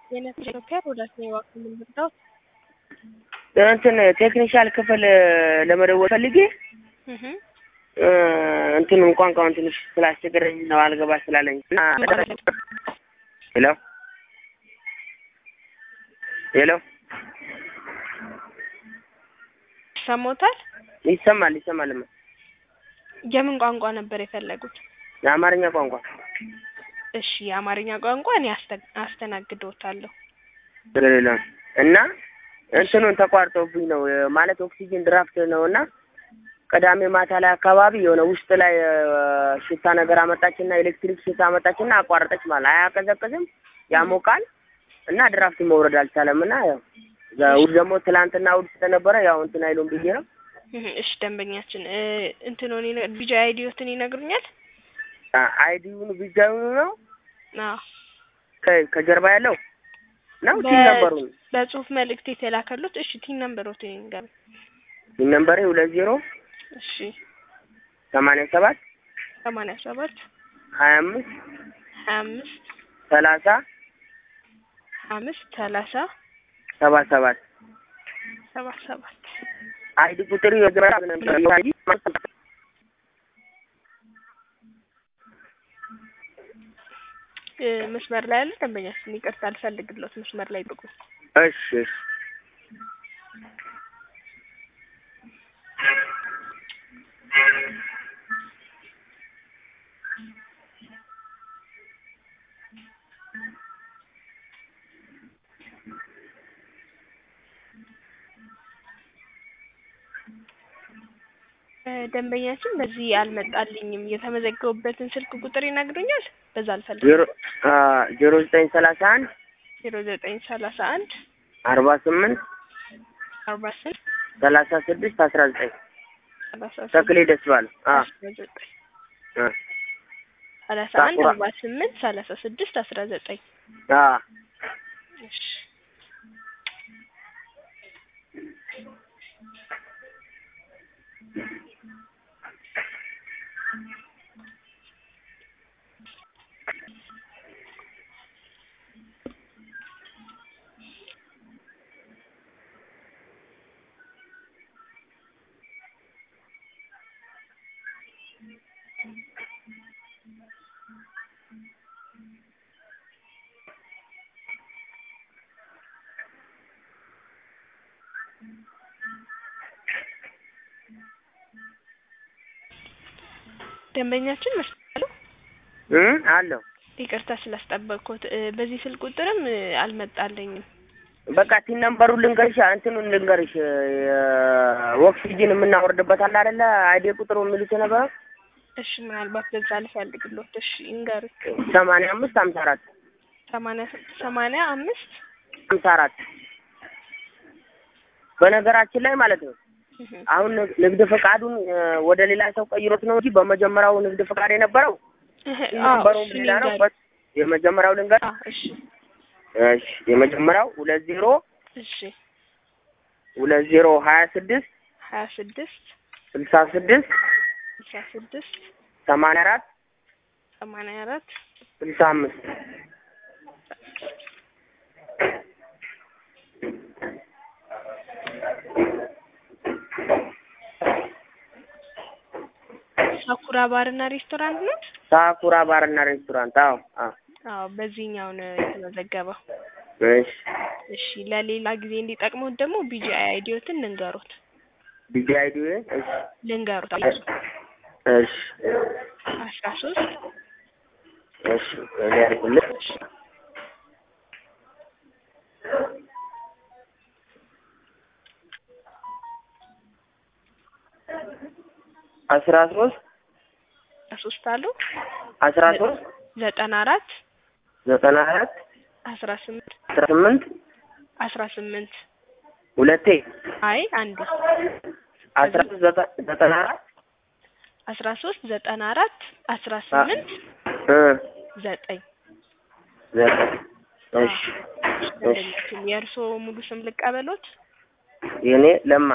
የነፍስ ኢትዮጵያ ወዳት ነው የዋክም ምንድነው እንትን ቴክኒሻል ክፍል ለመደወል ፈልጌ እንትኑን ቋንቋውን ትንሽ ስላስቸገረኝ ነው አልገባ ስላለኝ እና ሄሎ ሄሎ ሰሞታል ይሰማል ይሰማልማ የምን ቋንቋ ነበር የፈለጉት? የአማርኛ ቋንቋ እሺ የአማርኛ ቋንቋ እኔ አስተ- አስተናግዶታለሁ። ስለሌለ እና እንትኑን ተቋርጦብኝ ነው ማለት ኦክሲጅን ድራፍት ነው እና ቅዳሜ ማታ ላይ አካባቢ የሆነ ውስጥ ላይ እ፣ ሽታ ነገር አመጣችና ኤሌክትሪክ ሽታ አመጣችና አቋረጠች ማለት አያቀዘቅዝም ያሞቃል እና ድራፍት መውረድ አልቻለም እና ያው እሑድ ደግሞ ትላንትና እሑድ ስለነበረ ያው እንትን አይሉም ብዬ ነው እህ፣ እሺ ደንበኛችን እ፣ እንትኑን ይነ- ቢጃ አይዲዮትን ይነግሩኛል? አይዲውን ቢጃዩኑ ነው አዎ ከ- ከጀርባ ያለው ነው ቲን በ- ነበሩን በጽሁፍ መልእክት የተላከሉት እሺ ቲን ነምበሮት ይንገሩ። ቲን ነምበሬ ሁለት ዜሮ እሺ ሰማንያ ሰባት ሰማንያ ሰባት ሀያ አምስት ሀያ አምስት ሰላሳ አምስት ሰላሳ ሰባ ሰባት ሰባ ሰባት አይዲ ቁጥር የግራ አይዲ እ፣ መስመር ላይ ያለ ደንበኛችን ይቅርታ አልፈልግሎት መስመር ላይ ጥቁ እሺ እሺ እ፣ ደንበኛችን በዚህ አልመጣልኝም። የተመዘገቡበትን ስልክ ቁጥር ይነግሩኛል? በዛ አልፈልግም። ዜሮ አ ዜሮ ዘጠኝ ሰላሳ አንድ ዜሮ ዘጠኝ ሰላሳ አንድ አርባ ስምንት አርባ ስምንት ሰላሳ ስድስት አስራ ዘጠኝ ሰላሳ ተክሌ ደስ ባለ አ አስራ ዘጠኝ አ ሰላሳ አንድ ሳኩራ። አርባ ስምንት ሰላሳ ስድስት አስራ ዘጠኝ አ እሺ ደንበኛችን መስሉ እ አለው ይቅርታ ስላስጠበቅኩት እ፣ በዚህ ስልክ ቁጥርም እ፣ አልመጣልኝም። በቃ ቲን ነምበሩን ልንገርሽ እንትኑን ልንገርሽ ኦክሲጅን የምናወርድበት አለ አይደለ አይዲ ቁጥሩ የሚሉት ነበረ እሺ ምናልባት በዛ ልፈልግሎት። እሺ ይንገሩ። ሰማንያ አምስት ሀምሳ አራት ሰማንያ ሰማንያ አምስት ሀምሳ አራት በነገራችን ላይ ማለት ነው እህ፣ አሁን ንግ- ንግድ ፈቃዱን እ፣ ወደ ሌላ ሰው ቀይሮት ነው እንጂ በመጀመሪያው ንግድ ፈቃድ የነበረው እህ፣ ቲን አዎ ነምበሩም እሱን ሌላ ነው ይንገሩ። በት- የመጀመሪያው ልንገር አዎ እሺ እሺ የመጀመሪያው ሁለት ዜሮ እሺ ሁለት ዜሮ ሀያ ስድስት ሀያ ስድስት ስልሳ ስድስት ስልሳ ስድስት ሰማንያ አራት ሰማንያ አራት ስልሳ አምስት ሳኩራ ባርና ሬስቶራንት ነው። ሳኩራ ባርና ሬስቶራንት አዎ አዎ አዎ በዚህኛው ነው የተመዘገበው። እሺ እሺ ለሌላ ጊዜ እንዲጠቅሙት ደግሞ ቢጂአይ አይዲዮትን ልንገሩት ቢጂ አይዲ እሺ ልንገሩት እሺ አስራ ሶስት እሺ እኔ ያልኩልህ አስራ ሶስት ሶስት አሉ አስራ ሶስት ዘጠና አራት ዘጠና አራት አስራ ስምንት አስራ ስምንት አስራ ስምንት ሁለቴ አይ አንዱ አስራ ሶስት ዘጠ- ዘጠና አራት አስራ ሶስት ዘጠና አራት አስራ ስምንት እ ዘጠኝ ዘጠኝ እሺ እሺ የእርስዎ ሙሉ ስም ልቀበሎት? የኔ ለማ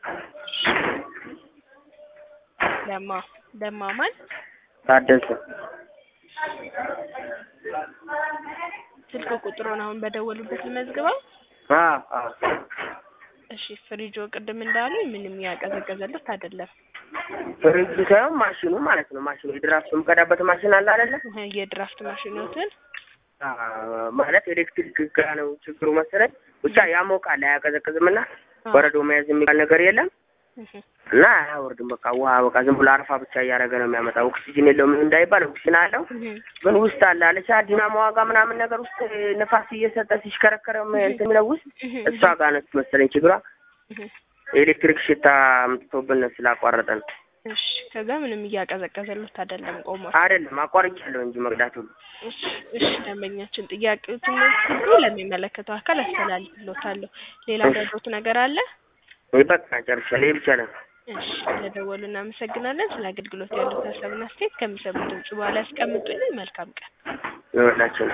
ለማ ለማ ማን? ታደሰ ስልክ ቁጥሩን አሁን በደወሉበት ልመዝግበው። አዎ አዎ እሺ ፍሪጆ ቅድም እንዳሉ ምንም ያቀዘቀዘለት አይደለም። ፍሪጅ ሳይሆን ማሽኑ ማለት ነው። ማሽኑ የድራፍት የምቀዳበት ማሽን አለ አይደለ? እህ የድራፍት ማሽኖትን አዎ፣ ማለት ኤሌክትሪክ ጋ ነው ችግሩ መሰለኝ። ብቻ ያሞቃል አያቀዘቅዝም እና በረዶ መያዝ የሚባል ነገር የለም እህ እና አያወርድም። በቃ ውሃ በቃ ዝም ብሎ አረፋ ብቻ እያደረገ ነው የሚያመጣው። ኦክሲጅን የለውም እንዳይባል ኦክሲጅን አለው እህ ግን ውስጥ አለ አለቻ ዲናሞ ዋጋ ምናምን ነገር ውስጥ ንፋስ እየሰጠ ሲሽከረከረ እንትን የሚለው ውስጥ እህ እሷ ጋር ነች መሰለኝ ችግሯ። እህ የኤሌክትሪክ ሽታ አምጥቶብን ስላቋረጠ ነው። እሺ ከዛ ምንም እያቀዘቀዘለት አይደለም ቆሟል። አይደለም አቋርጫለሁ እንጂ መቅዳቱ እሺ እሺ ደንበኛችን ጥያቄዎችን ሁሉ ለሚመለከተው አካል አስተላልፍሎታለሁ። ሌላ ያደረጉት ነገር አለ? በቃ ጨርሻለሁ። ይሄ ብቻ ነው። እሺ ስለደወሉ እናመሰግናለን። ስለ አገልግሎት ያሉት ሀሳብና አስተያየት ከሚሰሙት ድምጽ በኋላ ያስቀምጡልን። መልካም ቀን። ይኸውላችሁ